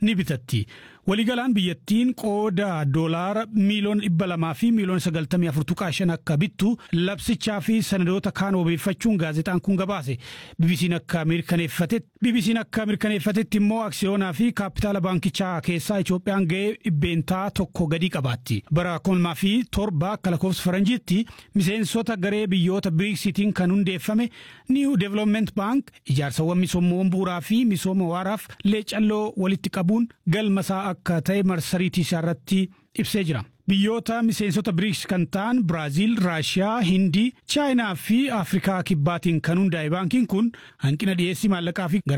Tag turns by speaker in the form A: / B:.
A: ni bitatti. Waliigalaan biyyattiin qooda doolaara miiliyoona dhibba lamaa fi miiliyoona sagaltamii afur tuqaa shan akka bittu labsichaa fi sanadoota kaan wabeeffachuun gaazexaan kun gabaase. BBC'n akka mirkaneeffatetti BBC'n akka mirkaneeffatetti immoo aksiyoonaa fi kaapitaala baankichaa keessaa Itoophiyaan ga'ee dhibbeentaa tokko gadi qabaatti. Bara kuma fi torba akka lakkoofsa faranjiitti miseensota garee biyyoota biriksitiin kan hundeeffame New Development Bank ijaarsawwan misoomawwan bu'uuraa fi misooma waaraaf leecalloo walitti qabuun galmasaa akka ta'e marsariitii isaa irratti ibsee jira. Biyyoota miseensota biriks kan ta'an Biraaziil, Raashiyaa, Hindii, Chaayinaa fi Afrikaa kibbaatiin kan hundaa'e baankiin kun hanqina dhiyeessii maallaqaa fi